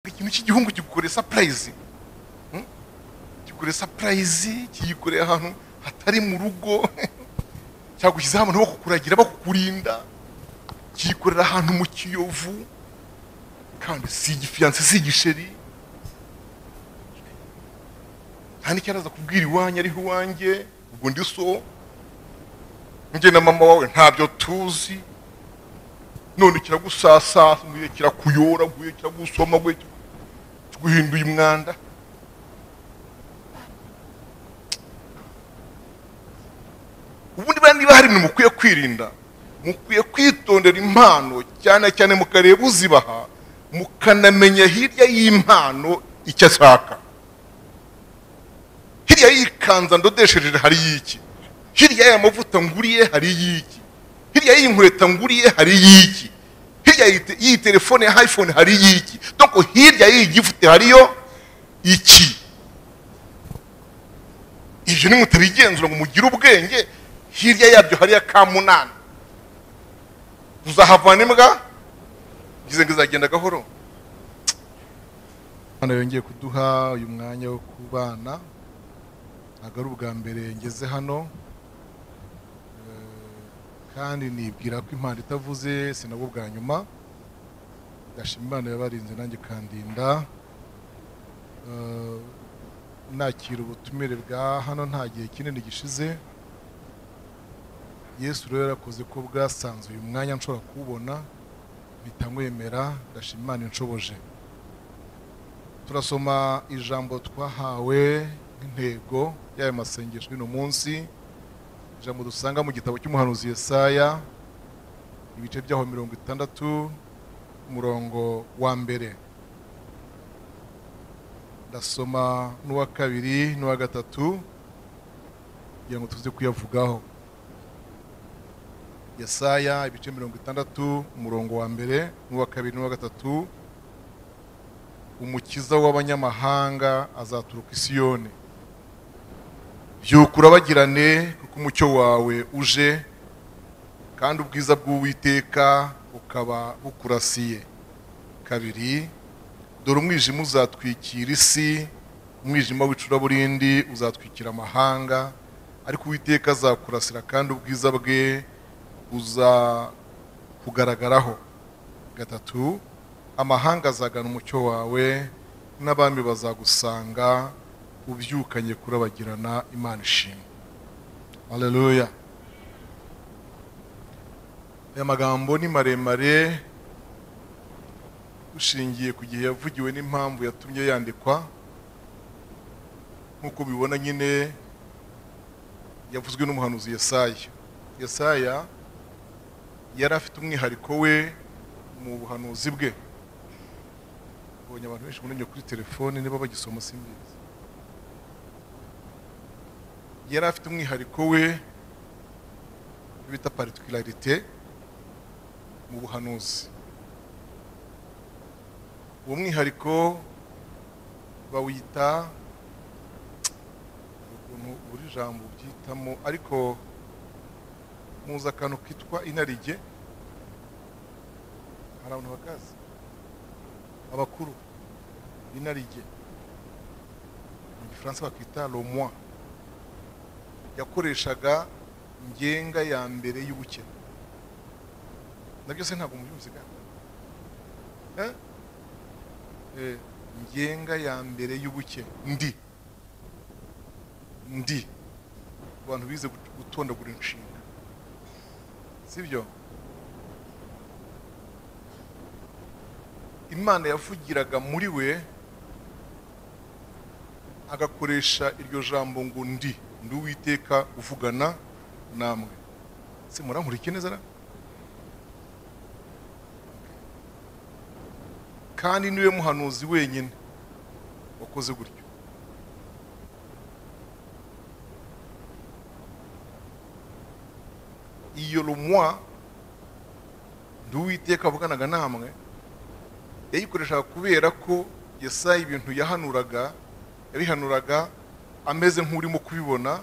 ikintu cy'igihugu kigukorera sapurayizi kigukorera sapurayizi kiyikorera ahantu hatari mu rugo cyagushyizeho abantu bakukuragira bakukurinda kiyikorera ahantu mu kiyovu kandi si igifiyanse si igisheri nta n'icyo araza kubwira iwanjye ariho iwanjye ubwo ndi so njye na mama wawe ntabyo tuzi none kiragusasasuye kirakuyoraguye kiragusomaguye kiguhinduye umwanda ubundi bandi bahari ni mukwiye kwirinda mukwiye kwitondera impano cyane cyane mukareba uzibaha mukanamenya hirya y'impano icyo ashaka hirya y'ikanza ndodesheje hari iki hirya y'aya mavuta nguriye hari iki hirya y'inkweto nguriye hari iki hirya y'iyi telefone ya iphone hari iki doko hirya y'iyi gifuti hariyo iki ibyo ni mutabigenzura ngo mugire ubwenge hirya yabyo hariya ka munani uzahavana imbwa ngize ngo izagenda gahoro hano yongeye kuduha uyu mwanya wo kubana ntabwo ari ubwa mbere ngeze hano kandi nibwira ko impano itavuze si nabwo bwa nyuma ndashima imana yabarinze nanjye kandinda nakira ubutumire bwa hano nta gihe kinini gishize yesu rero yarakoze ko bwasanzuye umwanya nshobora kuwubona bitamwemera ndashima imana inshoboje turasoma ijambo twahawe nk'intego y'aya masengesho y'uno munsi ijambo dusanga mu gitabo cy'umuhanuzi Yesaya ibice byaho mirongo itandatu umurongo wa mbere ndasoma n'uwa kabiri n'uwa gatatu kugira ngo tuze kuyavugaho Yesaya ibice mirongo itandatu umurongo wa mbere n'uwa kabiri n'uwa gatatu umukiza w'abanyamahanga azaturuka isiyoni byuka urabagirane kuko umucyo wawe uje kandi ubwiza bw'uwiteka bukaba bukurasiye kabiri dore umwijima uzatwikira isi umwijima w'icuraburindi uzatwikira amahanga ariko uwiteka azakurasira kandi ubwiza bwe buzakugaragaraho gatatu amahanga azagana umucyo wawe n'abami bazagusanga ubyukanye kurabagirana imana ishimwe aleluya aya magambo ni maremare dushingiye ku gihe yavugiwe n'impamvu yatumye yandikwa nk'uko bibona nyine yavuzwe n'umuhanuzi Yesaya Yesaya yari afite umwihariko we mu buhanuzi bwe ubonye abantu benshi bunamye kuri telefone niba bagisoma simbizi yari afite umwihariko we bita paritikilarite mu buhanuzi uwo mwihariko bawita ukuntu buri jambo ubyitamo ariko muzi akantu kitwa inarijye hari abantu bakazi abakuru inarijye mu gifaransa bakita romoi yakoreshaga ngenga ya mbere y'ubukene nabyo se ntabwo mubyumvise kandi ngenga ya mbere y'ubukene ndi ndi abantu bize gutondagura inshinga sibyo imana yavugiraga muri we agakoresha iryo jambo ngo ndi ndi uwiteka uvugana namwe se murankurikiye neza kandi niwe muhanuzi wenyine wakoze gutyo iyo rumwa ndi uwiteka avuganaga namwe yayikoreshaga kubera ko yesaya ibintu yahanuraga yabihanuraga ameze nk'urimo kubibona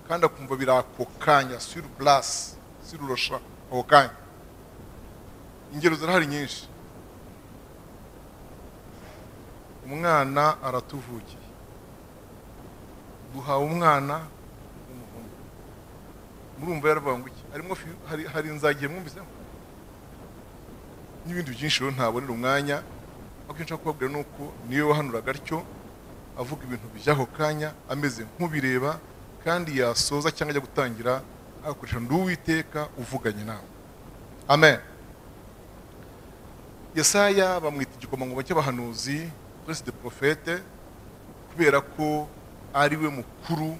kandi akumva biri ako kanya siru burasi siru rosha ako kanya ingero zirahari nyinshi umwana aratuvukiye duhawe umwana w'umuhungu murumva yaravuga ngo iki harimo fi- hari, hari inzagihe mwumviseho n'ibindi byinshi rero ntabonera umwanya ariko icyo nshaka kubabwira ni uko niyo wahanuraga atyo avuga ibintu by'ako kanya ameze nk'ubireba kandi yasoza cyangwa ajya gutangira agakoresha ndi uwiteka uvuganye nawe amen yesaya bamwita igikomangoma cy'abahanuzi prince de prophète kubera ko ari we mukuru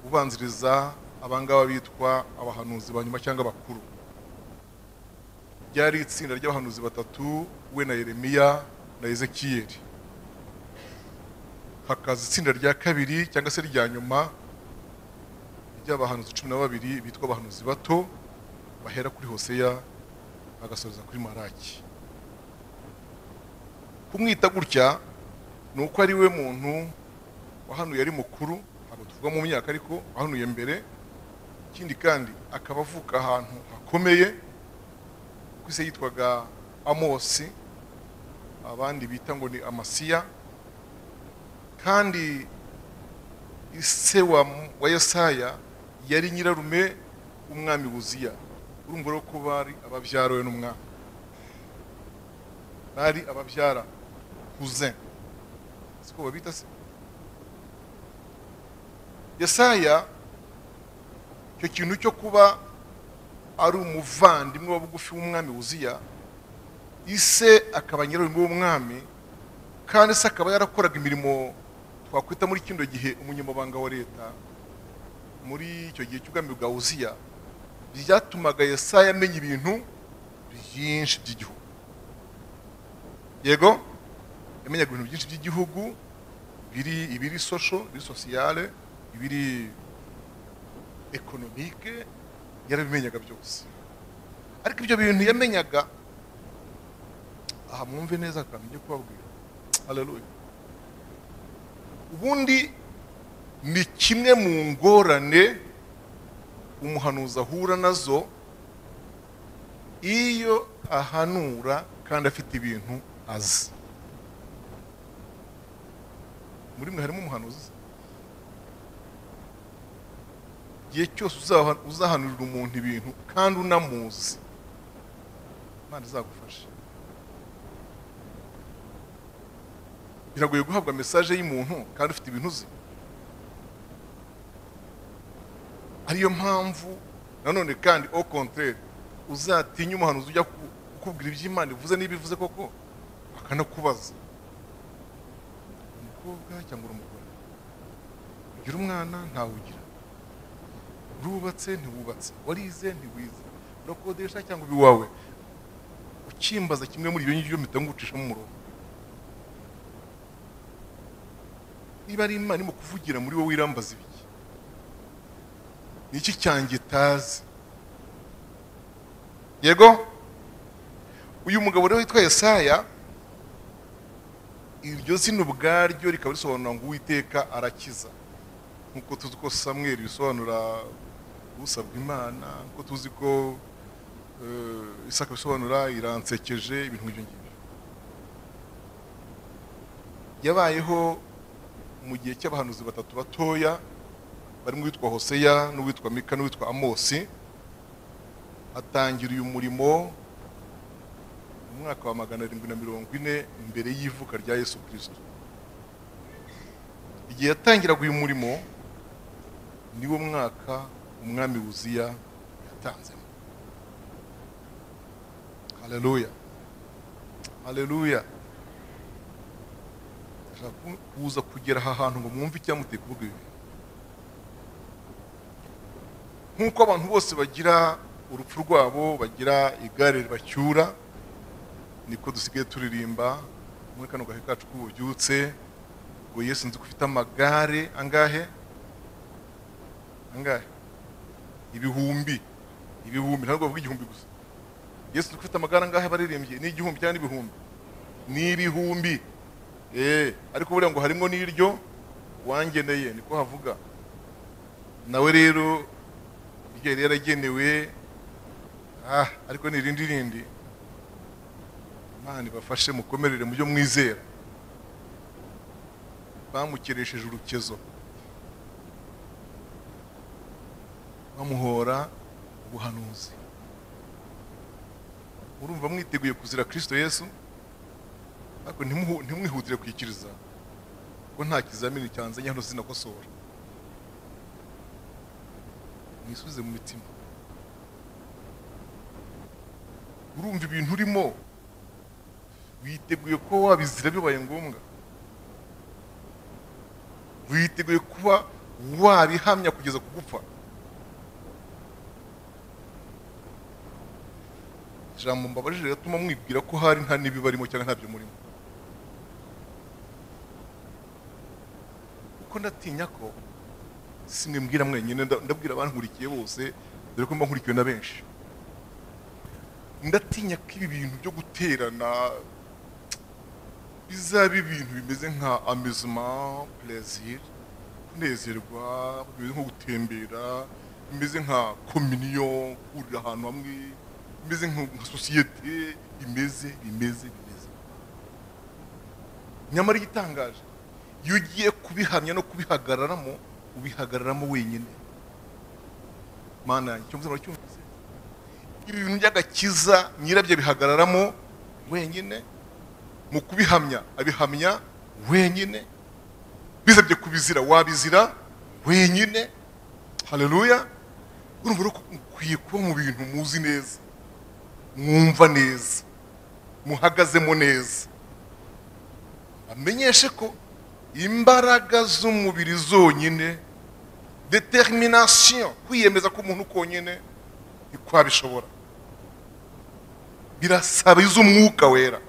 ubanziriza abangaba bitwa abahanuzi ba nyuma cyangwa abakuru ryari itsinda ry'abahanuzi batatu we na yeremiya na ezekiyeli hakaza itsinda rya kabiri cyangwa se rya nyuma ry'abahanuzi cumi na babiri bitwa abahanuzi bato bahera kuri hoseya bagasoreza kuri maraki kumwita gutya ni uko ari we muntu wahanuye ari mukuru ntabwo tuvuga mu myaka ariko wahanuye mbere ikindi kandi akaba avuka ahantu hakomeye ku isi yitwaga amosi abandi bita ngo ni amasiya kandi ise wa, wa yesaya yari nyirarume w'umwami buziya urumva rero ko bari ababyara we n'umwami bari ababyara cousin siko babita se yesaya icyo kintu cyo kuba ari umuvandimwe wa bugufi w'umwami wuziya ise akaba nyirarume w'umwami kandi se akaba yarakoraga imirimo twakwita muri kino gihe umunyamabanga wa leta muri icyo gihe cy'ubwami bwa wuziya byatumaga yesaya amenya ibintu byinshi by'igihugu yego yamenyaga ibintu byinshi by'igihugu biri ibiri sosho ibiri sosiyale ibiri ekonomike yarabimenyaga byose ariko ibyo bintu yamenyaga aha mwumve neza akantu ngiye kubabwira haleluya ubundi ni kimwe mu ngorane umuhanuzi ahura nazo iyo ahanura kandi afite ibintu azi muri mwe harimo umuhanuzi se? igihe cyose uzaha- uzahanurira umuntu ibintu kandi unamuzi imana izagufasha biragoye guhabwa mesaje y'umuntu kandi ufite ibintu uzi ariyo mpamvu nanone kandi au contraire uzatinya umuhanuzi ujya ku- kukubwira iby'imana ivuze n'ibivuze koko akanakubaza umukobwa cyangwa uri umugore ugira umwana ntawugira urubatse ntiwubatse warize ntiwize urakodesha cyangwa ubi wawe ukimbaza kimwe muri ibyo ngibyo mpita ngucishamo umurongo niba ari imana irimo kuvugira muri wowe irambaza ibiki ni iki cyanjye itazi yego uyu mugabo rero witwa yesaya iryo zina ubwaryo rikaba risobanura ngo uwiteka arakiza nk'uko tuzi ko samweli bisobanura usabwa imana nk'uko tuzi ko eh, isaka bisobanura iransekeje ibintu nk'ibyo ngibyo yabayeho mu gihe cy'abahanuzi batatu batoya barimo uwitwa hoseya n'uwitwa mika n'uwitwa amosi atangira uyu murimo mu mwaka wa magana arindwi na mirongo ine mbere y'ivuka rya yesu kirisito igihe yatangiraga uyu murimo niwo mwaka umwami wuziya yatanzemo haleluya haleluya ndashaka ku- kuza kugera aha hantu ngo mwumve icyamuteye kuvuga ibi bintu nk'uko abantu bose bagira urupfu rwabo bagira igare ribacyura niko dusigaye turirimba muri kano gahe kacu k'ububyutse ngo yesu nzi ko ufite amagare angahe angahe ibihumbi ibihumbi ntabwo bavuga igihumbi gusa yesu nzi ko ufite amagare angahe baririmbye ni igihumbi cyangwa ni ibihumbi ni ibihumbi eee ariko buriya ngo harimo n'iryo wangeneye niko havuga nawe rero iryo yari yaragenewe ah ariko ni irindi rindi imana ibafashe mukomerere mu byo mwizera bamukeresheje urukezo bamuhora ubuhanuzi urumva mwiteguye kuzira kirisito yesu ariko ntimuhu- ntimwihutire kwikiriza kuko nta kizamini cyanzanye hano sinakosora mwisubize mu mitima urumva ibintu urimo witeguye kuba wabizira bibaye ngombwa witeguye kuba wabihamya kugeza ku gupfa ijambo mbabajije rituma mwibwira ko hari nta n'ibibarimo cyangwa ntabyo murimo kuko ndatinya ko si mwe mbwira mwenyine nda- ndabwira abankurikiye bose dore ko mba nkurikiwe na benshi ndatinya ko ibi bintu byo guterana bizaba ibintu bimeze nka amusement plaisir kunezerwa bimeze nko gutembera bimeze nka communion kurira ahantu hamwe bimeze nko- nka sosiyete bimeze bimeze bimeze nyamara igitangaje iyo ugiye kubihamya no kubihagararamo ubihagararamo wenyine mana yanjye icyo mvuze muracyumvise ibi bintu by'agakiza nyirabyo bihagararamo wenyine mu kubihamya abihamya wenyine bisabye kubizira wabizira wenyine haleluya urumva rero ko mukwiye kuba mu bintu muzi neza mwumva neza muhagazemo neza amenyeshe ko imbaraga z'umubiri zonyine determination kwiyemeza k'umuntu konyine ntikwabishobora birasaba iz'umwuka wera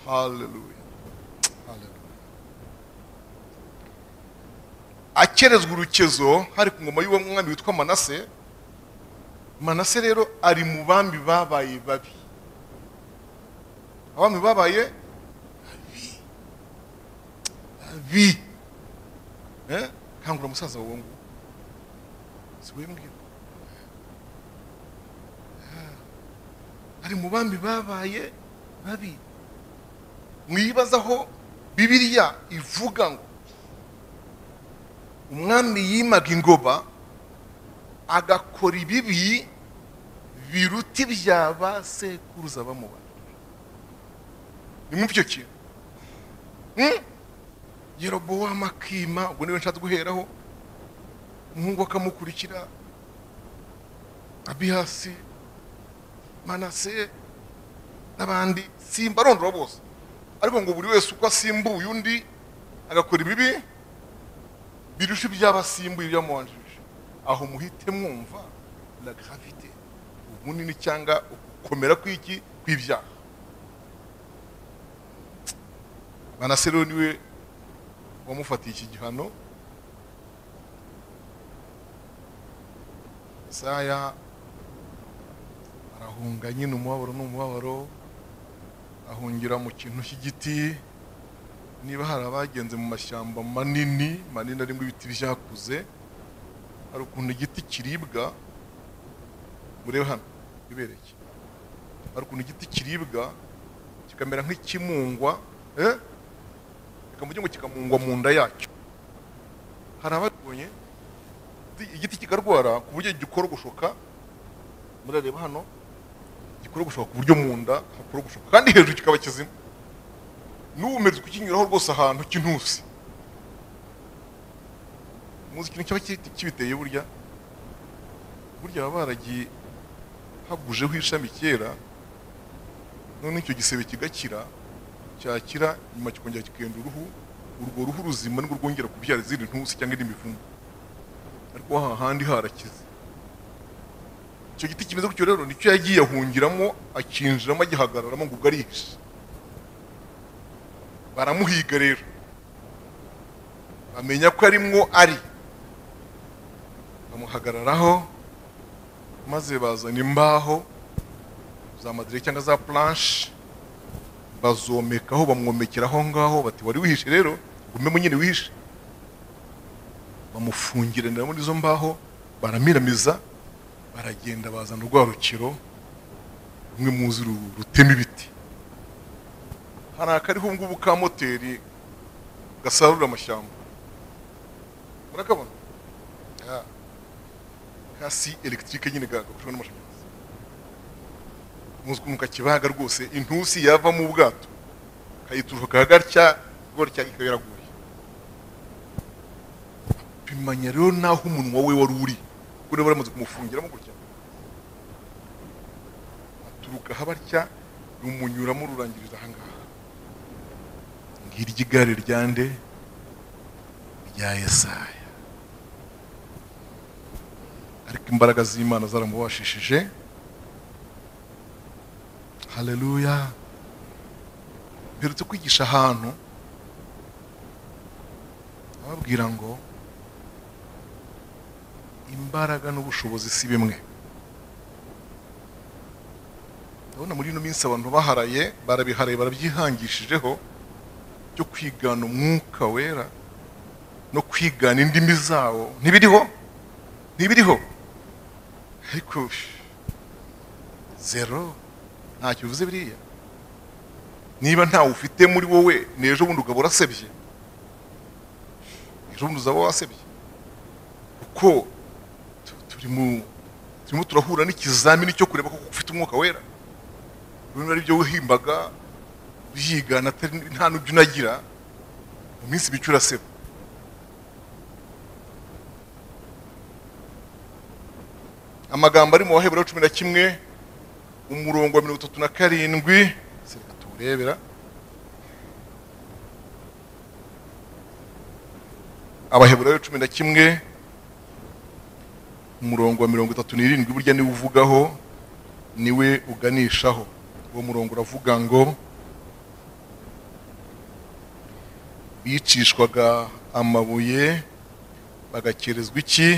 Hallelujah. Hallelujah. akerezwa urukezo hari ku ngoma y'uwo mwami witwa manase manase rero ari mu bami babaye babi abami babaye babi babi Eh? kangura musaza wawe ngo si we mbwira Ah. ari mu bami babaye babi mwibaza aho bibiliya ivuga ngo umwami yimaga ingoba agakora ibibi biruta ibya ba sekuruza bamuba nimwumva icyo kintu Hmm? yerobowamu akima ubwo niwe nshatse guheraho umuhungu we akamukurikira abihasi manase n'abandi simbarondora bose ariko ngo buri wese uko asimbuye undi agakora ibibi birusha iby'abasimbuye ibyamubanjirije aho muhite mwumva la gravite ubunini cyangwa ugukomera kw'iki kw'ibyaha manase rero niwe wamufatiye iki gihano isaya arahunga nyine umubabaro n'umubabaro ahungira mu kintu cy'igiti niba hari abagenze mu mashyamba manini manini arimo ibiti byakuze hari ukuntu igiti kiribwa murebe hano bibereke hari ukuntu igiti kiribwa kikamera nk'ikimungwa eh? reka mujye ngo kikamungwa mu nda yacyo hari ababibonye igiti kikarwara ku buryo gikorogoshoka murareba hano gikorogoshoka ku buryo mu nda hakorogoshoka kandi hejuru kikaba kizima n'uwumeze kukinyuraho rwose ahantu k'intusi muzi ikintu cyaba ki- kibiteye burya burya baba baragiye hagujeho ishami kera none icyo gisebe kigakira cyakira nyuma kikongera kikenda uruhu urwo ruhu ruzima nibwo rwongera kubyara izindi ntusi cyangwa indi mivumu ariko hahandi harakize icyo giti kimeze gutyo rero nicyo yagiye ahungiramo akinjiramo agihagararamo ngo ubwo arihishe baramuhiga rero bamenya ko arimwo ari bamuhagararaho maze bazana imbaho za madire cyangwa za planche bazomekaho bamwomekera aho ngaho bati wari wihishe rero gumemo nyine wihishe bamufungiranira muri izo mbaho baramiramiza baragenda bazana urwarukiro rumwe muzi ru- rutema ibiti hari akariho ngubu ka moteri gasarura amashyamba murakabona Ya. kasi elegitike nyine gafashwe n'amashanyarazi muzwi mu kakibaga rwose intusi yava mu bwato kayituruka gatya gutya ikaba yaraguye bimanya rero n'aho umunwa we wari uri kuko niba baramaze kumufungiramo gutya aturuka habatya rumunyuramo rurangiriza ahangaha ng'iry'igare rya nde rya yesaya ariko imbaraga z'imana zaramubashishije haleluya mperutse kwigisha ahantu ababwira ngo imbaraga n'ubushobozi si bimwe ndabona muri ino minsi abantu baharaye barabiharaye barabyihangishijeho byo kwigana umwuka wera no kwigana indimi zawo ntibiriho ntibiriho ariko zero ntacyo bivuze biriya niba ntawe ufite muri wowe n'ejo bundi ukaba urasebye ejo bundi uzaba wasebye kuko tu- turi mu- turimo turahura n'ikizamini cyo kureba koko ufite umwuka wera bimwe ari byo wihimbaga yigana atari- nta n'ibyo unagira mu minsi mike uraseba amagambo ari mu baheburayo cumi na kimwe umurongo wa mirongo itatu na karindwi se reka tuwurebera abaheburayo cumi na kimwe umurongo wa mirongo itatu n'irindwi burya niwe uvugaho niwe uganishaho uwo murongo uravuga ngo bicishwaga amabuye bagakerezwa iki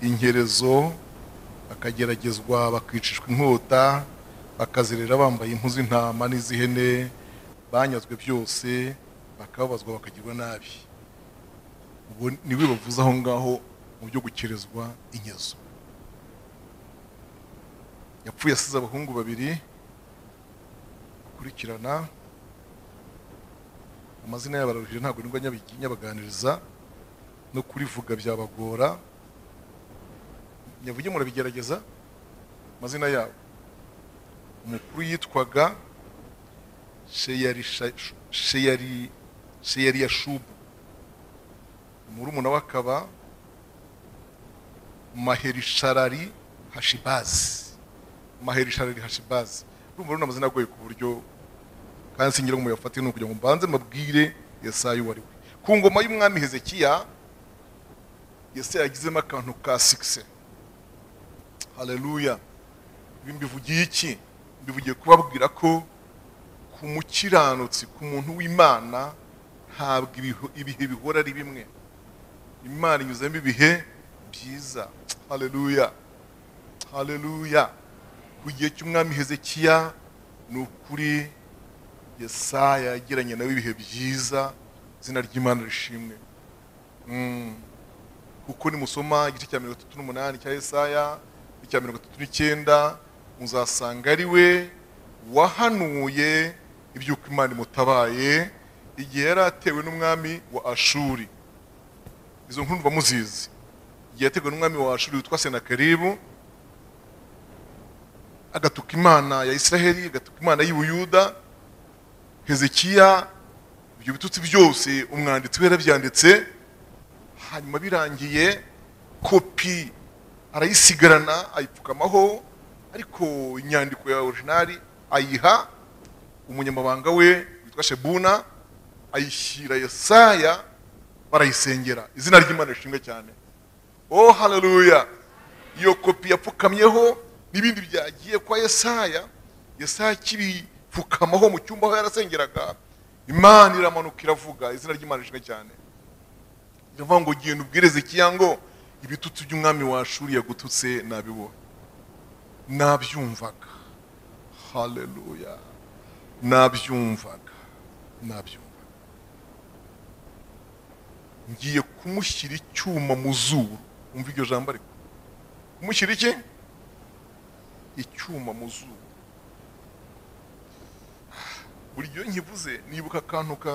inkerezo bakageragezwa bakicishwa inkota bakazerera bambaye impu z'intama n'iz'ihene banyazwe byose bakababazwa bakagirwa nabi ubwo niwe bavuze aho ngaho mu byo gukerezwa inkezo yapfuye asize abahungu babiri bakurikirana amazina yabo araruhije ntabwo nibwo nyabigi- nyabaganiriza no kurivuga byabagora nyavuge murabigerageza amazina yabo umukuru yitwaga Sheyarisha- Sheyari- sheyariyashubu murumuna we akaba maherisharari hashibazi maherisharari hashibazi urumva rero ni amazina agoye ku buryo kandi singira ngo muyafate ni ukugira ngo mbanze mabwire yesayi uwo ari we ku ngoma y'umwami hezekiya yesayi yagizemo akantu ka sikise haleluya ibi mbivugiye iki mbivugiye kubabwira ko ku mukiranutsi ku muntu w'imana ntabwo ibiho- ibihe bihora ari bimwe imana inyuzemo ibihe byiza haleluya haleluya ku gihe cy'umwami hezekiya ni ukuri yesaya yagiranye nawe ibihe byiza izina ry'imana rishimwe Mm. kuko nimusoma igice cya mirongo itatu n'umunani cya yesaya icya mirongo itatu n'icyenda muzasanga ari we wahanuye iby'uko imana imutabaye igihe yari atewe n'umwami wa ashuri izo nkuru mba muzizi igihe yatewe n'umwami wa ashuri witwa senakeribu agatuka imana ya israheli agatuka imana y'ubuyuda hezekiya ibyo bitutsi byose umwanditsi we yarabyanditse hanyuma birangiye kopi arayisigarana ayipfukamaho ariko inyandiko ya orijinali ayiha umunyamabanga we witwa shebuna ayishyira yesaya barayisengera izina ry'imana rishimwe cyane oh haleluya iyo kopi yapfukamyeho n'ibindi byagiye kwa yesaya yesaya akibipfukamaho mu cyumba aho yarasengeraga imana iramanuka iravuga izina ry'imana rishimwe cyane iravuga ngo genda ubwirize ngo ibitutsi by'umwami wa shuri yagututse nabibona nabyumvaga haleluya nabyumvaga nabyumvaga ngiye kumushyira icyuma mu zuru umva iryo jambo ariko kumushyira iki icyuma mu zuru buri gihe iyo nkivuze nibuka akantu ka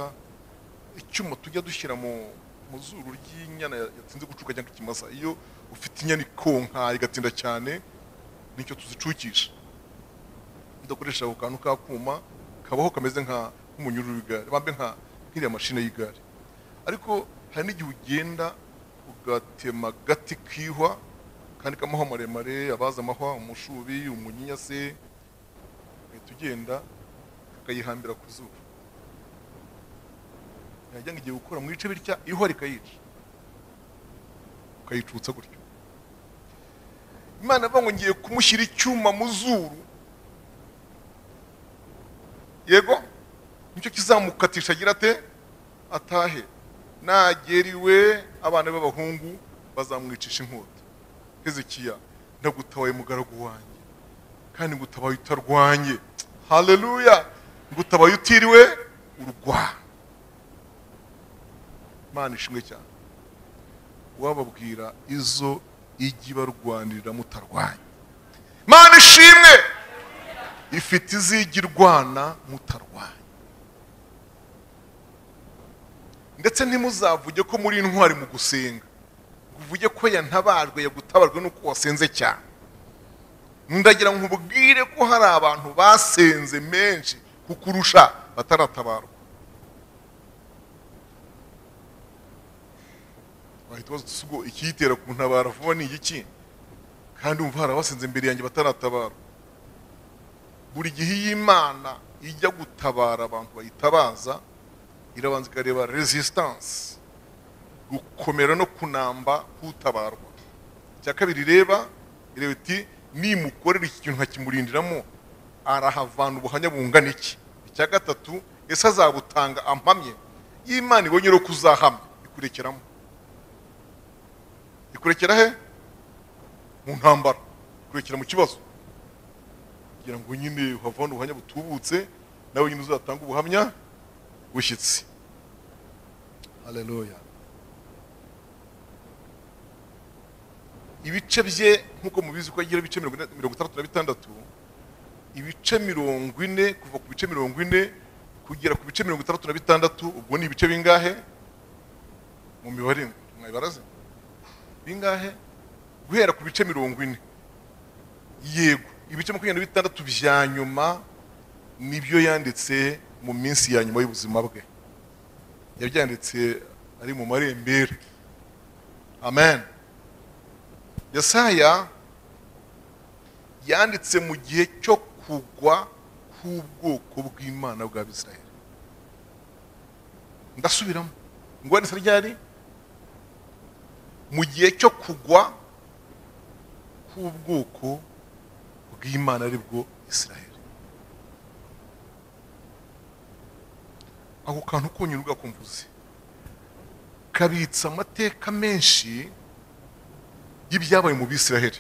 icyuma tujya dushyira mu mu zuru ry'inyana ya- yatinze gucuka cyangwa ikimasa iyo ufite inyana ikonka igatinda cyane nicyo tuzicukisha tudakoresha ako kantu k'akuma kabaho kameze nka nk'umunyururu w'igare bambe nka nk'iriya mashini y'igare ariko hari n'igihe ugenda ugatema gati kihwa kandi k'amahwa maremare abaza amahwa umushubi umunyinya se ugahita ugenda kakayihambira ku zuba yajya ngo igiye gukura mu bice bitya ihwa rikayica ukayicutsa gutyo imana avuga ngo ngiye kumushyira icyuma mu zuru yego nicyo kizamukatisha agira ate atahe nagera iwe abana b'abahungu bazamwicisha inkota hezekiya ndagutabaye mugaragu wanjye kandi ngutabaye utarwanye haleluya ngutabaye utiriwe urwara imana ishimwe cyane wababwira izo ijya ibarwanirira mutarwanya imana ishimwe ifite izijya irwana mutarwanya ndetse ntimuzavuge ko muri intwari mu gusenga ngo uvuge ko yantabajwe yagutabajwe n'uko wasenze cyane ndagira ngo ubwire ko hari abantu basenze menshi kukurusha bataratabarwa wahita ubaza uti ubwo ikiyitera ku ntabara vuba ni igiki kandi umva hari abasenze imbere yanjye bataratabarwa buri gihe iyo imana ijya gutabara abantu bayitabaza irabanza ikareba resistance gukomera no kunamba k'utabarwa icya kabiri ireba ireba iti nimukorera iki kintu nkakimurindiramo arahavana ubuhamya bungana iki icya gatatu ese azabutanga ampamye iyo imana ibonye rero ko uzahamya ikurekeramo ikurekera he mu ntambara ikurekera mu kibazo kugira ngo nyine uhavane ubuhamya butubutse nawe nyine uzatanga ubuhamya bushyitse haleluya ibice bye nk'uko mubizi ko agira ibice mirongo ine- mirongo itandatu na bitandatu ibice mirongo ine kuva ku bice mirongo ine kugera ku bice mirongo itandatu na bitandatu ubwo ni ibice bingahe mu mibare mwayibaraze bingahe guhera ku bice mirongo ine yego ibice makumyabiri na bitandatu bya nyuma nibyo yanditse mu minsi ya nyuma y'ubuzima bwe yabyanditse ari mu marembera amen yesaya yanditse mu gihe cyo kugwa k'ubwoko bw'imana bwa bisirayeli ndasubiramo ngo yanditse ryari mu gihe cyo kugwa k'ubwoko bw'imana ari bwo israheli ako kantu konyine ugakumvuze kabitse amateka menshi y'ibyabaye mu bisiraheli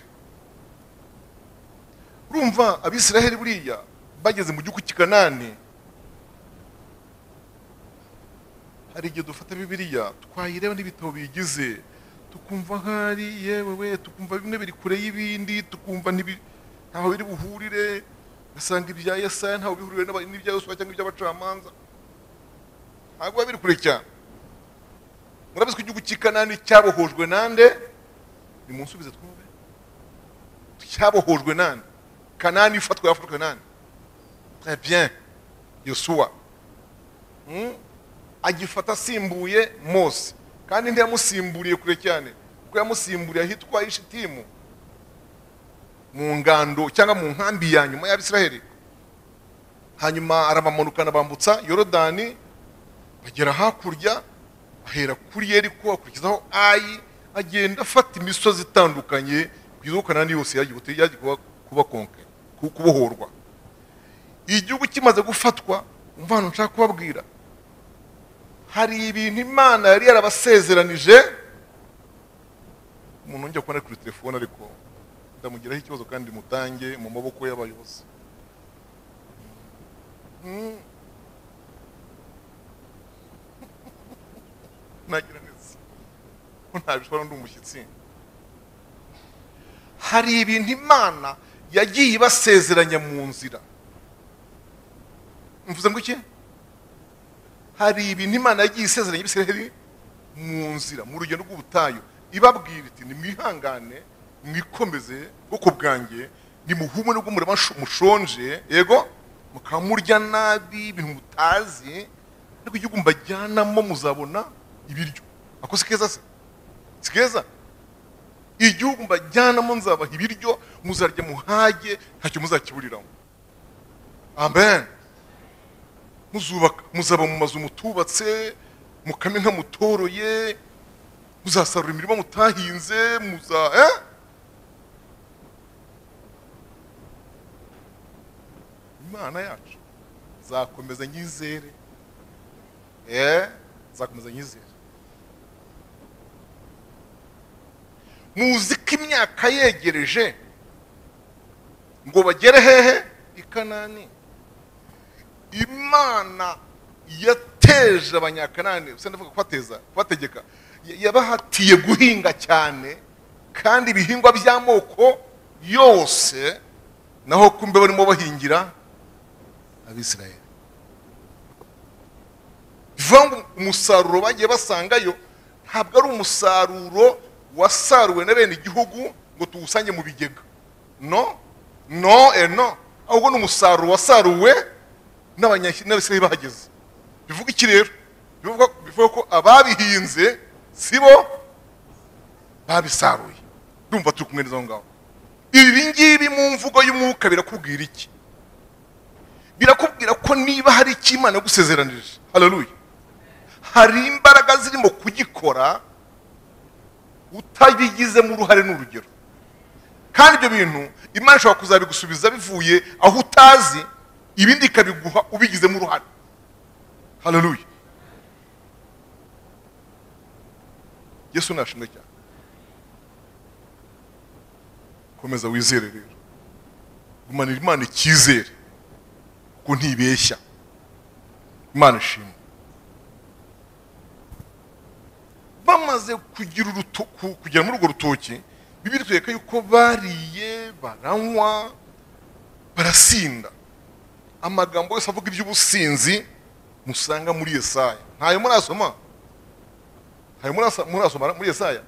urumva abisiraheli buriya bageze mu gihugu cy'ikanani hari igihe dufata bibiliya twayireba n'ibitabo biyigize tukumva nk'ari yewe we tukumva bimwe biri kure y'ibindi tukumva ntibi- ntaho biri buhurire ugasanga ibya yesaya ntaho bihurire n'aba- n'ibya yosuwa cyangwa iby'abacamanza ntabwo biba biri kure cyane murabizi ko igihugu cy'ikanani cyabohojwe nande ni mu nsubize twumve cyabohojwe nande kanani ifatwa yafatwe nande très bien yosuwa Mm? agifata asimbuye mose kandi ntiyamusimburiye kure cyane kuko yamusimburiye ahitwa ishitimu mu ngando cyangwa mu nkambi ya nyuma y'abisiraheli hanyuma arabamanukana bambutsa yorodani bagera hakurya ahera kuri yeriko akurikizaho ayi agenda afata imisozi itandukanye kugeza kanani yose yagiye ubutu- yagiye kuba kuba konke ku- kubohorwa igihugu kimaze gufatwa umva hano nshaka kubabwira hari ibintu imana yari yarabasezeranije umuntu wongera kubona ari kuri telefone ariko ndamugiraho ikibazo kandi mutange mu maboko y'abayobozi Mm. nagira neza ko ntabishobora ndi umushyitsi hari ibintu imana yagiye ibasezeranya mu nzira mvuze ngo iki hari ibintu imana yagiye isezeranya ibisiraheli mu nzira mu rugendo rw'ubutayu ibabwira iti nimwihangane mwikomeze bwoko bwanjye nimuhume nubwo murema shu- mushonje yego mukaba murya nabi ibintu mutazi ariko igihugu mbajyanamo muzabona ibiryo ako si keza se si keza igihugu mbajyanamo nzabaha ibiryo muzarya muhage ntacyo muzakiburiramo amen muzubaka muzaba mu mazu mutubatse mukame nka mutoroye muzasarura imirima mutahinze muza eh? imana yacu nzakomeza nyizere eh? nzakomeza nyizere muzi ko imyaka yegereje ngo bagere hehe i kanani imana yateje abanyakanani usa ndavuga kubateza kubategeka ya- yabahatiye guhinga cyane kandi ibihingwa by'amoko yose naho kumbe barimo bahingira abisirayeli bivuga ngo umusaruro bagiye basangayo ntabwo ari umusaruro wasaruwe na bene igihugu ngo tuwusange mu bigega no no e no ahubwo ni umusaruro wasaruwe n'abanya- n'abisirayeli bahageze bivuga iki rero bivuga bivuga ko ababihinze si bo babisaruye ndumva turi kumwe n'izo ngaho ibi ngibi mu mvugo y'umwuka birakubwira iki birakubwira ko niba hari icyo imana yagusezeranije haleluya hari imbaraga zirimo kugikora utabigizemo uruhare n'urugero kandi ibyo bintu imana ishobora kuzabigusubiza bivuye aho utazi ibindi ikabiguha ubigizemo uruhare haleluya yesu nashimwe cyane komeza wizere rero gumanira imana icyizere kuko ntibeshya imana ishimwe bamaze kugira uruto- ku- kugera muri urwo rutoki bibiri itwereka yuko bariye baranywa barasinda amagambo yose avuga iby'ubusinzi musanga muri yesaya ntayo murasoma ntayo murasa- murasoma muri yesaya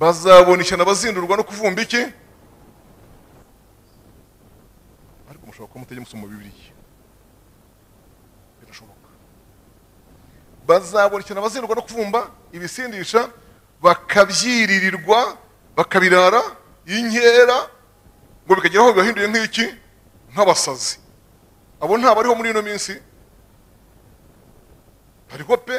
bazabona ishyano bazindurwa no kuvumba iki ariko mushobora kuba mutajya musoma bibiliya birashoboka bazabona ishyano bazindurwa no kuvumba ibisindisha bakabyiririrwa bakabirara inkera ngo bikagera aho bibahinduye nk'iki nk'abasazi abo ntabariho muri ino minsi bariho pe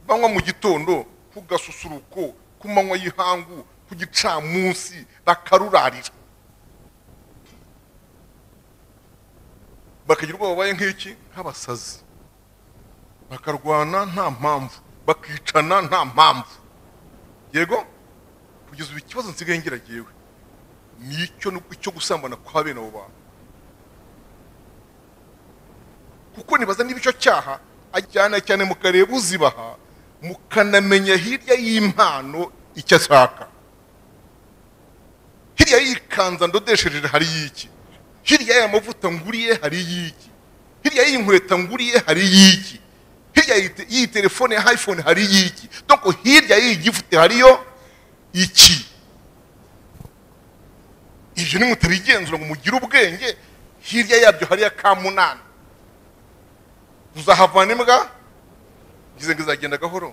banywa mu gitondo ku gasusuruko ku manywa y'ihangu ku gicamunsi bakarurarira bakagira ubwoba babaye nk'iki nk'abasazi bakarwana nta mpamvu bakicana nta mpamvu yego kugeza ubu ikibazo nsigaye ngira jyewe ni icyo icyo gusambana kwa bene abo bantu kuko nibaza niba icyo cyaha ajyana cyane mukareba uzibaha mukanamenya hirya y'impano icyo ashaka hirya y'ikanza ndodeshereje hari y'iki hirya y'aya mavuta nguriye hari y'iki hirya y'iyi nkweto nguriye hari y'iki hirya y'ite- y'iyi telefone ya iphone hari y'iki doko hirya y'iyi gifute hariyo iki ibyo ni mutabigenzura ngo mugire ubwenge hirya yabyo hariya ka munani uzahavana imbwa ngize ngo izagenda gahoro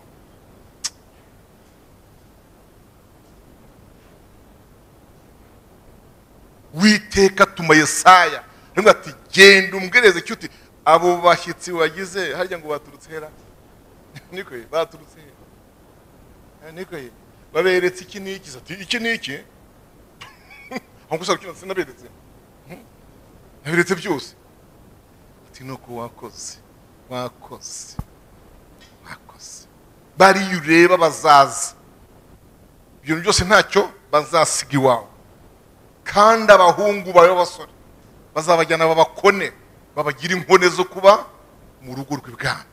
witeka tuma yesaya aravuga ati genda umwereze icyo uti abo bashyitsi wagize harya ngo baturutse hera niko ye, baturutse hera Eh, niko ye. baberetse iki n'iki Se ati iki n'iki aho gusa kino sinaberetse Hmm? naberetse byose ati nuko wakoze wakoze wakoze bariya ureba bazaza ibintu byose ntacyo bazasiga iwawe kandi abahungu bawe b'abasore bazabajyana babakone babagira inkone zo kuba mu rugo rw'ibwami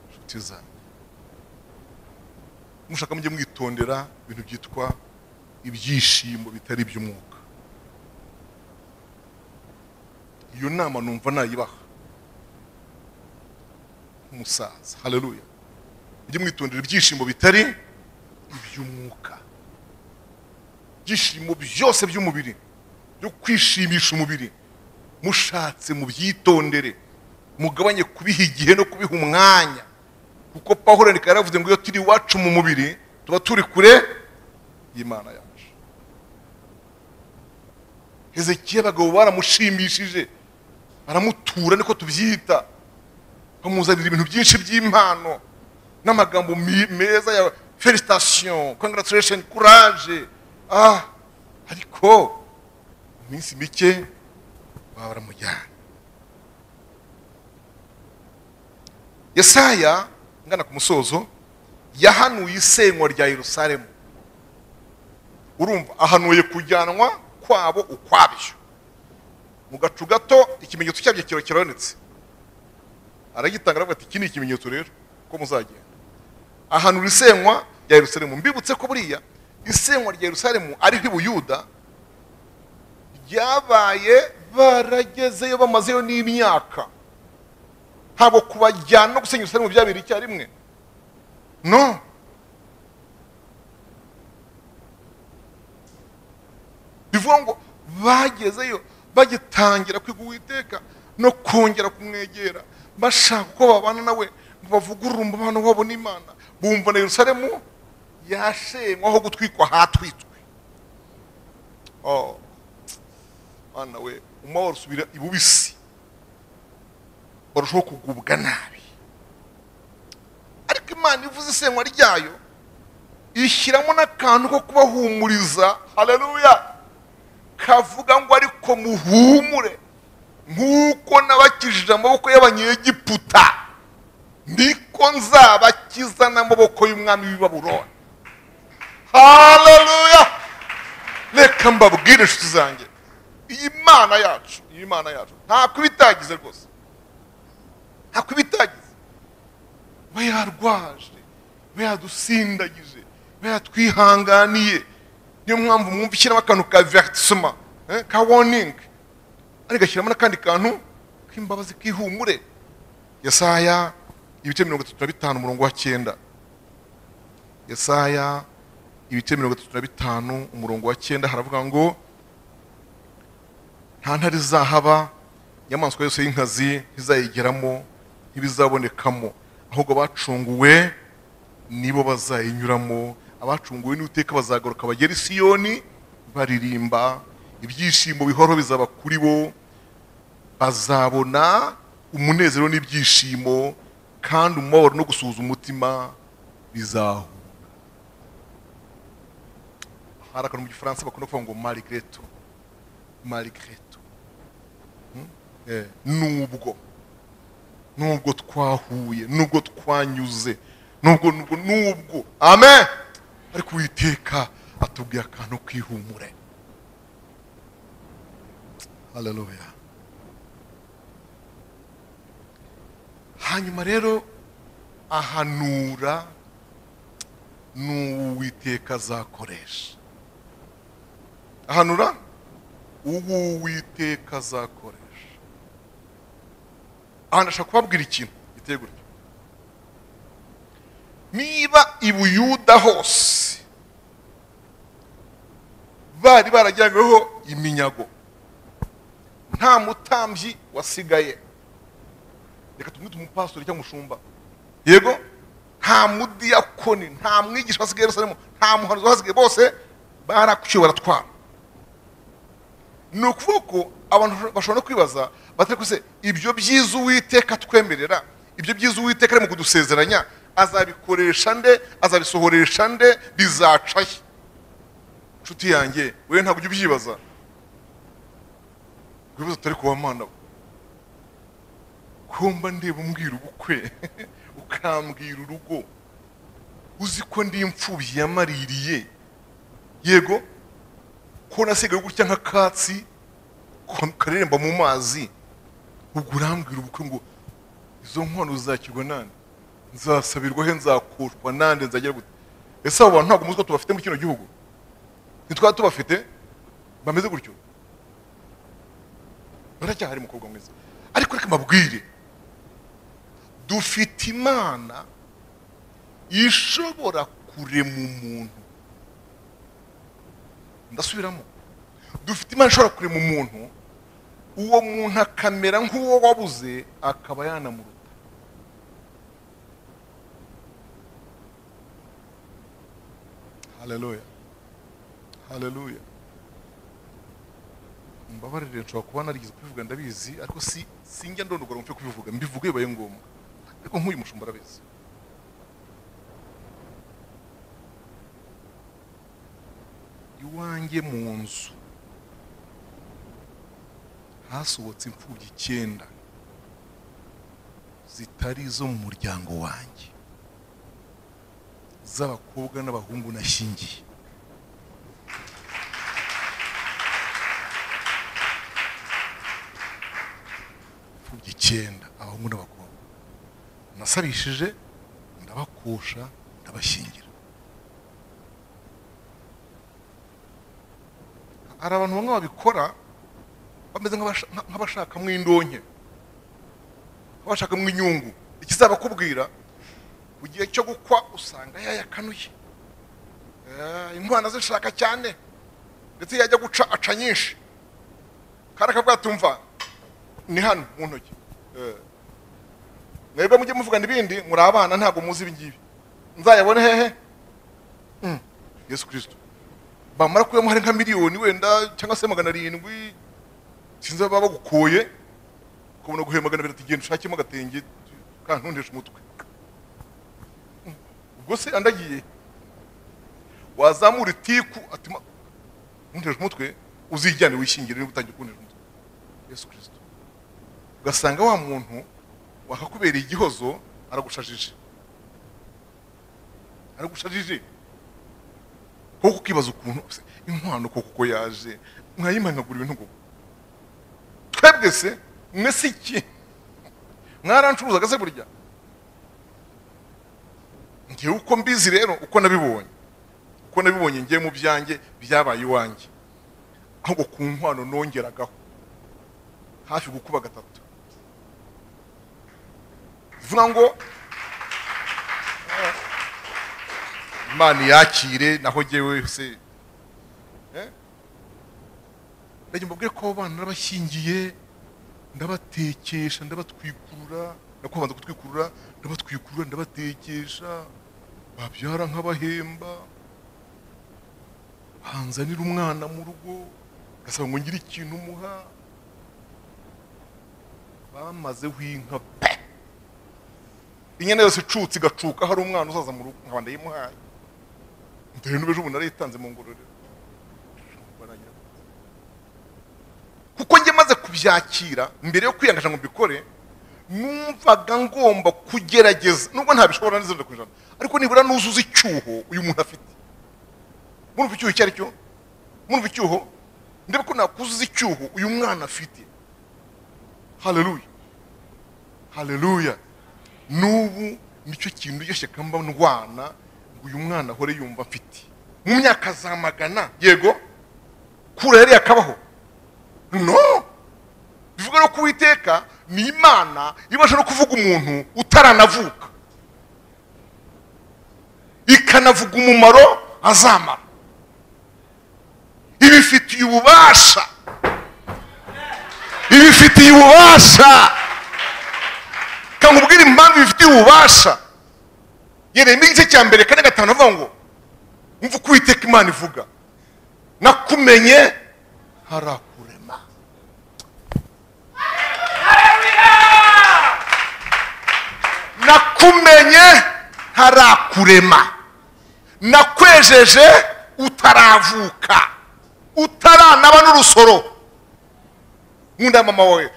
inshuti zanjye mushaka mujye mwitondera ibintu byitwa ibyishimo bitari iby'umwuka iyo nama numva nayibaha nk'umusaza haleluya mujye mwitondera ibyishimo bitari iby'umwuka ibyishimo byose by'umubiri byo kwishimisha umubiri mushatse mubyitondere mugabanye kubiha igihe no kubiha umwanya kuko paul reka yaravuze ngo iyo turi iwacu mu mubiri tuba turi kure y'imana yacu hezekiya abagabo baramushimishije baramutura niko tubyita bamuzanira ibintu byinshi by'impano n'amagambo mi- meza ya felicitation congratulation courage ah ariko mu minsi mike baba baramujyana yesaya ngana ku musozo yahanuye isenywa rya yerusalemu urumva ahanuye kujyanwa kwabo ukwabyo mu gacu gato ikimenyetso cyabyo kiba kirabonetse aragitanga aravuga ati iki ni ikimenyetso rero ko muzagenda ahanura isenywa rya yerusalemu mbibutse ko buriya isenywa rya yerusalemu ariho i buyuda ryabaye baragezeyo bamazeyo n'imyaka ntabwo kubajyana no gusenya yerusalemu byabereye icyarimwe no bivuga ngo bagezeyo bagitangira kwiga uwiteka no kongera kumwegera bashaka uko babana nawe ngo bavugurure umubano wabo n'imana bumva na yerusalemu yashenywa aho gutwikwa hatwitswe oh. mwana we umubabaro usubira ibubisi barushaho kugubwa nabi ariko imana ivuze isenywa ryayo ishyiramo n'akantu ko kubahumuriza haleluya kavuga ngo ariko muhumure nk'uko nabakijije amaboko y'abanyegiputa niko nzabakiza n'amaboko y'umwami w'i babuloni haleluya reka mbabwire inshuti zanjye iyi mana yacu iyi mana yacu nta kubitagize rwose nta kubitagize we yarwaje we yadusindagije we yatwihanganiye niyo mpamvu mwumva ishyiramo akantu ka vertisoma eh, ka warning ariko gashyiramo n'akandi kantu k'imbabazi k'ihumure yesaya ibice mirongo itatu na bitanu umurongo wa cyenda yesaya ibice mirongo itatu na bitanu umurongo wa cyenda haravuga ngo nta ntare izahaba inyamaswa yose y'inkazi ntizayigeramo ntibizabonekamo ahubwo abacunguwe nibo bazayinyuramo abacunguwe n'iteka bazagaruka bagera i siyoni baririmba ibyishimo bihoraho bizaba kuri bo bazabona umunezero n'ibyishimo kandi umubabaro no gusuhuza umutima bizahura hari akantu mu gifaransa bakunda kuvuga ngo marigreto marigreto Eh, nubwo nubwo twahuye nubwo twanyuze nubwo nubwo nubwo amen ariko uwiteka atubwiye akantu kwihumure haleluya hanyuma rero ahanura n'uwiteka azakoresha ahanura uwiteka azakoresha ahantu ashaka kubabwira ikintu giteye gutya niba i buyuda hose bari barajyanyweho iminyago nta mutambyi wasigaye reka tumwite umupastori cyangwa umushumba yego nta mudiyakoni nta mwigisha wasigaye yerusalemu nta muhanuzi wasigaye bose barakuciye baratwara ni ukuvuga ko abantu bashobora no kwibaza batari kuse ibyo byiza uwiteka twemerera ibyo byiza uwiteka arimo kudusezeranya azabikoresha nde azabisohoresha nde bizaca he nshuti yanjye wewe ntabwo ujya ubyibaza wibaza utari kuba mwana we ko mba ndeba umbwira ubukwe ukambwira urugo uzi ko ndi imfubyi yamaririye yego ko nasigaye gutya nk'akatsi ko- kareremba mu mazi ubwo urambwira ubukwe ngo izo nkono zakirwa nande nzasabirwa he nzakushwa nande nzagira gute ese abo bantu ntabwo muzi ko tubafite muri kino gihugu ntitwaba tubafite bameze gutyo haracyahari umukobwa mwiza ariko reka mbabwire dufite imana ishobora kurema umuntu ndasubiramo dufite imana ishobora kurema umuntu uwo muntu akamera nk'uwo wabuze akaba yanamuruta haleluya haleluya mbabarire nshobora kuba narigeze kubivuga ndabizi ariko si sinjya ndondogora ngo mpfe kubivuga mbivuge bibaye ngombwa ariko nk'uyu mushumba arabizi iwanjye mu nzu hasohotse imfubyi icyenda zitari izo mu muryango wanjye z'abakobwa n'abahungu nashyingiye imfubyi icyenda abahungu n'abakobwa nasabishije ndabakusha ndabashyingira hari abantu bamwe babikora bameze nk'abasha- nka- nk'abashakamo indonke nk'abashakamo inyungu ikizabakubwira mu gihe cyo gukwa usanga yayakanuye Eh, intwana zishaka cyane ndetse yajya guca aca nyinshi kandi akabwatumva ni hano mu ntoki Eh, mwebwe mujye muvugana ibindi muri abana ntabwo muzi ibi ngibi nzayabone hehe Mm, yesu kirisito bamara kuyamo hari nka miliyoni wenda cyangwa se magana arindwi sinzi baba bagukoye ukabona guhera magana abiri ati genda ushakemo agatenge kantuntesha umutwe ubwo se andagiye wazamura itiku ati "Ma- ntunteshe umutwe uzijyane wishingire niba utangiye kuntesha umutwe yesu kirisito ugasanga wa muntu wakakubereye igihozo aragushajije aragushajije kuko ukibaza ukuntu se, inkwano koko uko yaje mwayimanagura ibintu ngo twebwe se mwe si iki mwarancuruzaga se burya ngewe uko mbizi rero uko nabibonye uko nabibonye ngewe mu byanjye byabaye iwanjye ahubwo ku nkwano nongeragaho hafi gukuba gatatu bivuga ngo imana yakire naho ngewe se Eh? Ndagira mbabwire ko abo bana nabashyingiye ndabatekesha ndabatwikurura nakubanza kutwikurura ndabatwikurura ndabatekesha babyara nk'abahemba banzanira umwana mu rugo ugasanga ngo ngire ikintu umuha bamazeho inka pe inyana yose icutse igacuka hari umwana uzaza mu rugo nkaba ndayimuhaye dore n'ubu ejo bundi narayitanze mu ngororero kuko njye maze kubyakira mbere yo kwiyangaje ngo mbikore numvaga ngomba kugerageza nubwo ntabishobora neza ku ijana ariko nibura nuzuza icyuho uyu muntu afite murumva icyuho icyo ari cyo murumva icyuho ndebe ko nakuzuza icyuho uyu mwana afite haleluya haleluya n'ubu nicyo kintu iryo shyaka mba ndwana ngo uyu mwana ahore yumva mfite mu myaka za magana yego kura yari yakabaho no bivuga no kuwiteka ni imana ibasha no kuvuga umuntu utaranavuka ikanavuga umumaro azamara ibifitiye ububasha ibifitiye ububasha kankubwira impamvu bifitiye ububasha yereyemo igice cya mbere kane gatanu avuga ngo umva uko uwiteka imana ivuga nakumenye harakurema nakumenye harakurema nakwejeje utaravuka utaranaba n'urusoro nkunda mama wawe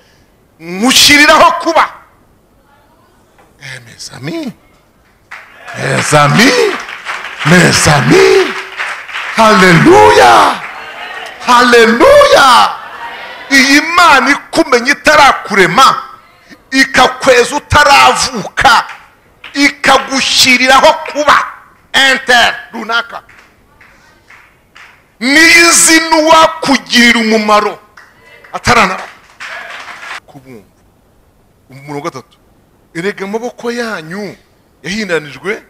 nkushyiriraho kuba Eh, mes amis, mes amis, mes amis, haleluya, haleluya. Iyi Mana ikumenya itarakurema, ikakweza utaravuka, ikagushyiriraho kuba enter runaka. Niyo izina uwakugirira umumaro ataranaba. kubumva umurongo wa gatatu erega amaboko yanyu yahindanijwe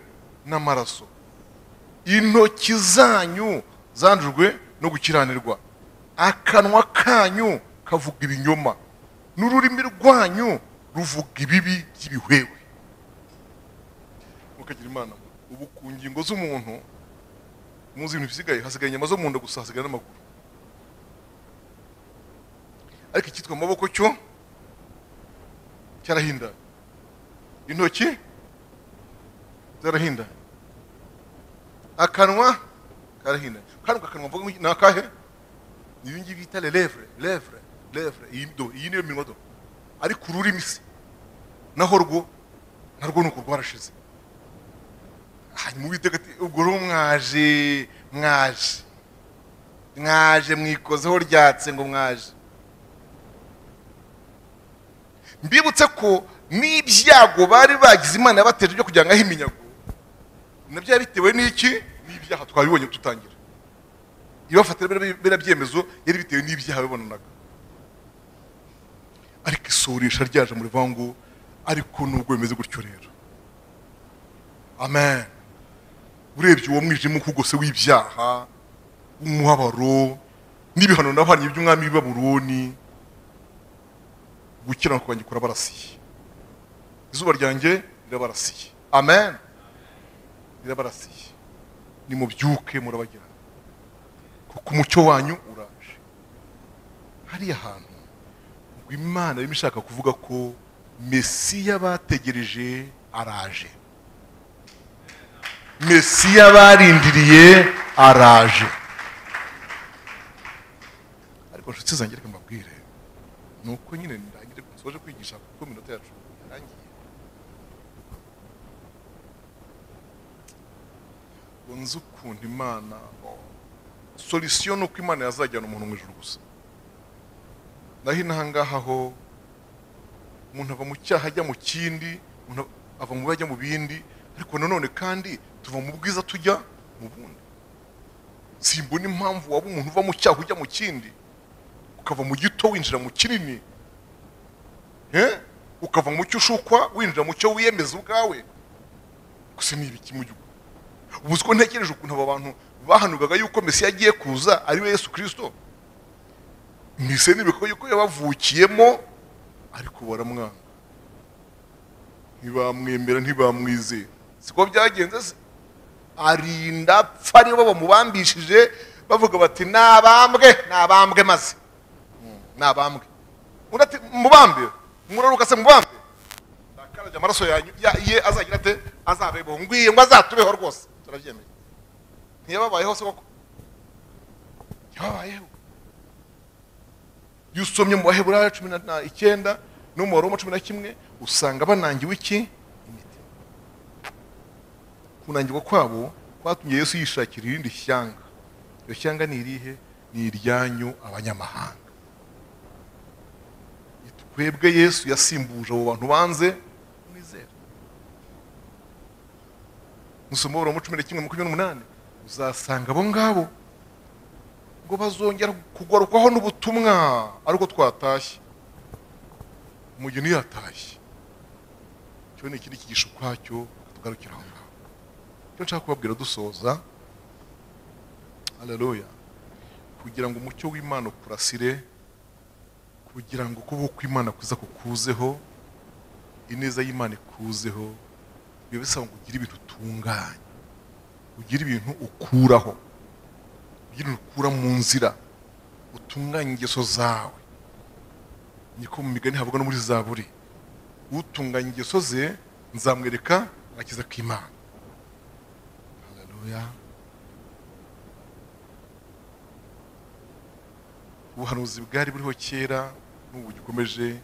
n'amaraso intoki zanyu zandujwe no gukiranirwa akanwa kanyu kavuga ibinyoma n'ururimi rwanyu ruvuga ibibi by'ibihwewe mukagira imana ubu ku ngingo z'umuntu muzi ibintu bisigaye hasigaye inyama zo mu nda gusa hasigaye n'amaguru ariko icyitwa amaboko cyo cyarahindanye intoki zarahindanye akanwa karahindanye kandi akanwa mvuga ni akahe ni ibi ngibi bita levre levre levre iyi do iyi niyo minwa do ariko ururimi se naho rwo narwo ni uko rwarashize hanyuma uwiteka ati ubwo rero mwaje mwaje mwaje mwikozeho ryatse ngo mwaje mbibutse ko n'ibyago bari bagize imana yabateje byo kugira ngo ahe iminyago nabyo biba bitewe n'iki n'ibyaha twabibonye dutangira ibafatira biriya byemezo yari bitewe n'ibyaha bibonanaga ariko isurisha ryaje mu rivangu ariko nubwo bimeze gutyo rero amen urebye uwo mwijima ukugose w'ibyaha w'umubabaro n'ibihano nabahanye by'umwami w'i baburoni gukiranuka kwanjye kurabarasiye izuba ryanjye rirabarasiye amen rirabarasiye nimubyuke murabagirana kuko umucyo wanyu uraje hariya hantu ngo imana irimo ishaka kuvuga ko mesiya bategereje araje mesiya barindiriye araje ariko nshuti zanjye reka mbabwire ni uko nyine ndangire soje kwigisha kuko iminota yacu yarangiye unzi ukuntu imana solisiyo ni uko imana yazajyana umuntu mu ijoro gusa naho inahangaha ho umuntu ava mu cyaha ajya mu kindi umuntu ava mu bibi ajya mu bindi ariko nanone kandi tuva mu bwiza tujya mu bundi simbona impamvu waba umuntu uva mu cyaha ujya mu kindi ukava mu gito winjira mu kinini ukava mu cyo ushukwa winjira mu cyo wiyemeza ubwawe gusa ni ibiki mu gihugu ubu ko ntekereje ukuntu aba bantu bahanugaga yuko mesiya agiye kuza ari we yesu kirisito mbese n'ibikorwa yuko yabavukiyemo ariko baramwanga ntibamwemera ntibamwizera siko byagenze se arinda apfa aribo bamubambishije bavuga bati nabambwe nabambwe maze nabambwe urati mubambe muraruka se mubambe ndakarabye amaraso yanyu ya- ye azagira ate azabebeho ngwiye ngo azatubeho rwose turabyemeye ntiyababayeho se koko yababayeho iyo usomye mu baheburayo cumi na- na icyenda no mu baroma cumi na kimwe usanga banangiwe iki imiti kunangirwa kwabo kwatumye yesu yishakira irindi shyanga iyo shyanga ni irihe ni iryanyu abanyamahanga twebwe yesu yasimbuje abo bantu banze mwizera musoma mu cumi na kimwe makumyabiri n'umunani uzasanga abo ngabo ngo bazongera kugarukwaho n'ubutumwa ariko twatashye umugeni yatashye cyo ni ikindi kigisho ukwacyo tugarukira aho ngaho icyo nshaka kubabwira dusoza haleluya kugira ngo umucyo w'imana ukurasire kugira ngo kuba uko imana kuza kukuzeho ineza y'imana ikuzeho biba bisaba ngo ugire ibintu utunganya ugire ibintu ukuraho ugire ibintu ukura mu nzira utunganye ingeso zawe niko mu migani havuga no muri zaburi utunganya ingeso ze nzamwereka agakiza k'imana haleluya ubuhanuzi bwari buriho kera n'ubu gikomeje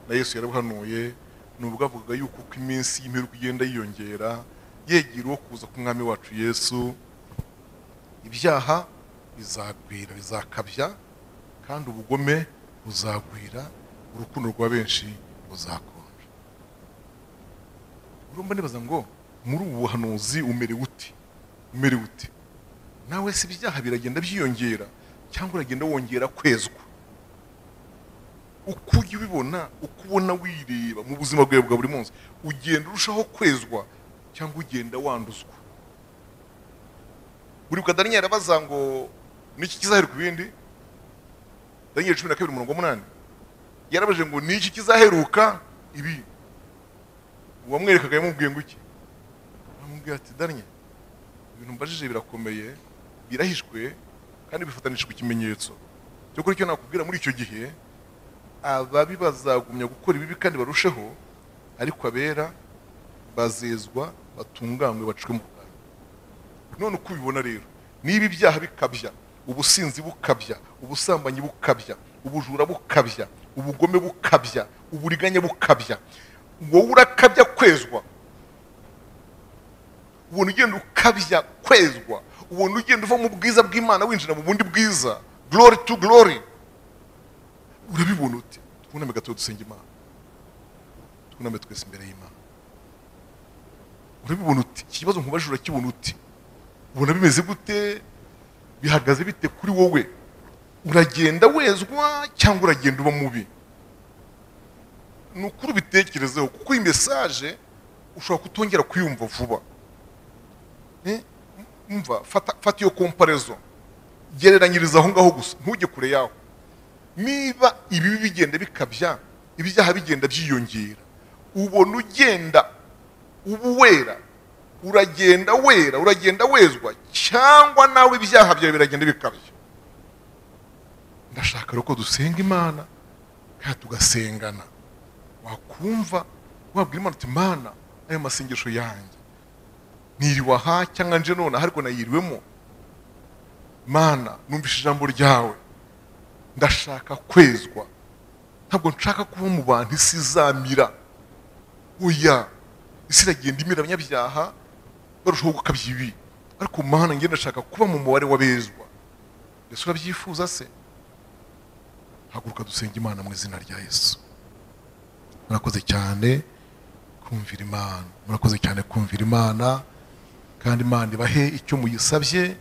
na yesu yarabuhanuye ni ubwavugaga yuko uko iminsi y'imperuka igenda yiyongera yegera uwo kuza k'umwami wacu yesu ibyaha bizagwira bizakabya kandi ubugome buzagwira urukundo rwa benshi ruzakonja urumva nibaza ngo muri ubu buhanuzi umerewe ute umerewe ute nawe si ibyaha biragenda byiyongera cyangwa uragenda wongera kwezwa uko ujya ubibona uko ubona wireba mu buzima bwawe bwa buri munsi ugenda urushaho kwezwa cyangwa ugenda wanduzwa buribuka daniyeli abaza ngo niki kizaheruka ibindi daniyeli cumi na kabiri umurongo w'umunani yarabajije ngo niki kizaheruka ibi uwamwerekaga yamubwiye ngo iki aramubwira ati daniyeli ibintu mbajije birakomeye birahishwe kandi bifatanishijwe ikimenyetso cyo kuri icyo nakubwira muri icyo gihe ababi bazagumya gukora ibibi kandi barusheho ariko abera bazezwa batunganywe bacwe mu rwanda none uko ubibona rero niba ibyaha bikabya ubusinzi bukabya ubusambanyi bukabya ubujura bukabya ubugome bukabya uburiganya bukabya wowe urakabya kwezwa ubona ugenda ukabya kwezwa ubona ugenda uva mu bwiza bw'imana winjira mu bundi bwiza glory to glory urabibona ute twuname gato dusenge imana twuname twese imbere y'imana urabibona ute iki kibazo nkubajije urakibona ute ubona bimeze gute bihagaze bite kuri wowe uragenda wezwa cyangwa uragenda uba mubi ni ukuri ubitekerezeho kuko iyi mesaje ushobora kutongera kuyumva vuba Eh, umva fata fata iyo komparezo gereranyiriza aho ngaho gusa ntujye kure yaho niba ibibi bigenda bikabya ibyaha bigenda byiyongera ubona ugenda uba uwera uragenda wera uragenda wezwa cyangwa nawe ibyaha byawe biragenda bikabya ndashaka rero ko dusenga imana kandi tugasengana wakumva wabwira imana uti mana ayo masengesho yanjye niriwe aha cyangwa nje nonaha ariko nayiriwemo mana numvise ijambo ryawe ndashaka kwezwa ntabwo nshaka kuba mu bantu isi izamira oya isi iragenda imira abanyabyaha barushaho gukabya ibi ariko mana ngenda ndashaka kuba mu mubare w'abezwa mbese urabyifuza se haguruka dusenga imana mu izina rya yesu murakoze cyane kumvira imana murakoze cyane kumvira imana kandi imana ibahe icyo muyisabye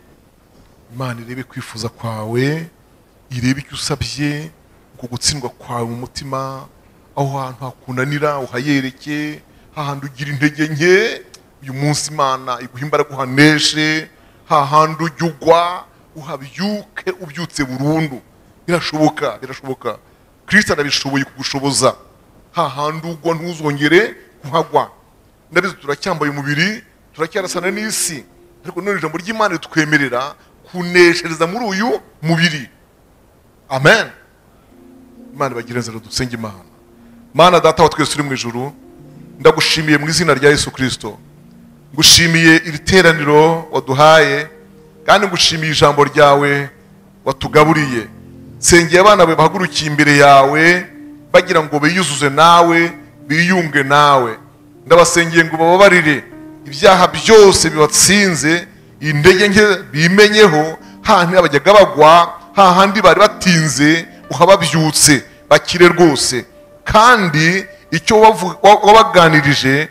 imana irebe kwifuza kwawe irebe icyo usabye uko gutsindwa kwawe mu mutima aho hantu hakunanira uhayereke hahandi ugira intege nke uyu munsi imana iguha imbaraga uhaneshe hahandi ujya ugwa uhabyuke ubyutse burundu birashoboka birashoboka kirisita arabishoboye kugushoboza hahandi ugwa ntuzongere kuhagwa ndabizi turacyambaye umubiri turacyarasana n'isi ariko none ijambo ry'imana ritwemerera kuneshereza muri uyu mubiri amen imana ibagira inzira dusenge imana mana data wa twese uri mu ijuru ndagushimiye mu izina rya yesu kirisito ngushimiye iri teraniro waduhaye kandi ngushimiye ijambo ryawe watugaburiye sengeye abana bawe bahagurukiye imbere yawe bagira ngo biyuzuze nawe biyunge nawe ndabasengeye ngo bababarire ibyaha byose bibatsinze intege nke bimenyeho hahandi abajyaga bagwa hahandi bari batinze uhababyutse bakire rwose kandi icyo wabaganirije